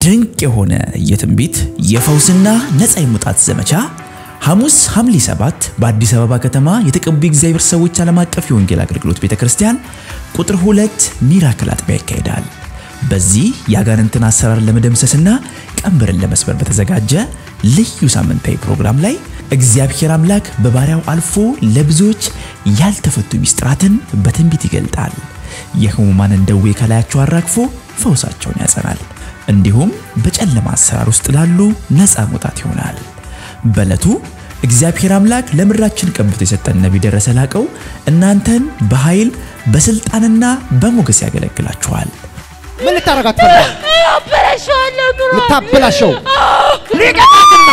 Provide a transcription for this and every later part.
ድንቅ የሆነ የትንቢት የፈውስና ነፃ የመውጣት ዘመቻ ሐሙስ ሐምሌ 7 በአዲስ አበባ ከተማ የተቀቡ የእግዚአብሔር ሰዎች ዓለም አቀፍ የወንጌል አገልግሎት ቤተ ክርስቲያን ቁጥር ሁለት ሚራክል አጥቢያ ይካሄዳል። በዚህ የአጋንንትን አሰራር ለመደምሰስና ቀንበርን ለመስበር በተዘጋጀ ልዩ ሳምንታዊ ፕሮግራም ላይ እግዚአብሔር አምላክ በባሪያው አልፎ ለብዙዎች ያልተፈቱ ሚስጥራትን በትንቢት ይገልጣል። የሕሙማንን ደዌ ከላያቸው አራግፎ ፈውሳቸውን ያጸናል። እንዲሁም በጨለማ አሰራር ውስጥ ላሉ ነፃ መውጣት ይሆናል። በዕለቱ እግዚአብሔር አምላክ ለምድራችን ቀብቶ የሰጠን ነቢይ ደረሰ ላቀው እናንተን በኃይል በስልጣንና በሞገስ ያገለግላችኋል። ምን ልታረጋት ፈልጋል? አበላሸዋለሁ ኑሮ ልታበላሸው ሊቀጣትና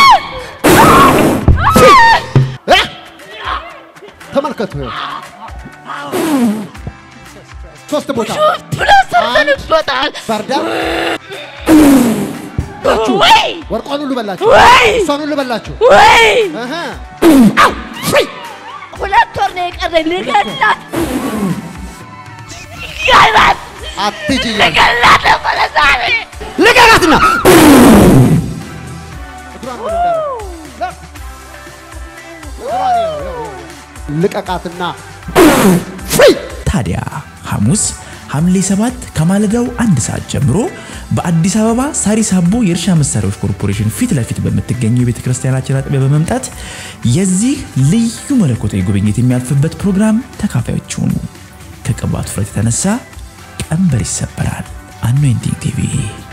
እ? ተመልከቱ ይኸው ሶስት ቦታ ብሎ ሰርተንበታል። ባርዳ ወይ ወርቋን ሁሉ በላችሁ፣ ወይ እሷን ሁሉ በላችሁ። ወይ እህ ሁለት ወር ነው የቀረኝ ልገላት ልገላት አትሂጂ እያልኩ ልገላት ነበረ ዛሬ ልቀቃትና እግሯን ምን እንዳደረገ እግሯን ይኸው፣ ይኸው፣ ይኸው። ልቀቃትና ፍሪ ታዲያ ሐሙስ ሐምሌ 7 ከማለዳው አንድ ሰዓት ጀምሮ በአዲስ አበባ ሳሪስ አቦ የእርሻ መሳሪያዎች ኮርፖሬሽን ፊት ለፊት በምትገኘው የቤተ ክርስቲያናችን አጥቢያ በመምጣት የዚህ ልዩ መለኮታዊ ጉብኝት የሚያልፍበት ፕሮግራም ተካፋዮች ሁኑ። ከቅባቱ ፍረት የተነሳ ቀንበር ይሰበራል። አኖይንቲንግ ቲቪ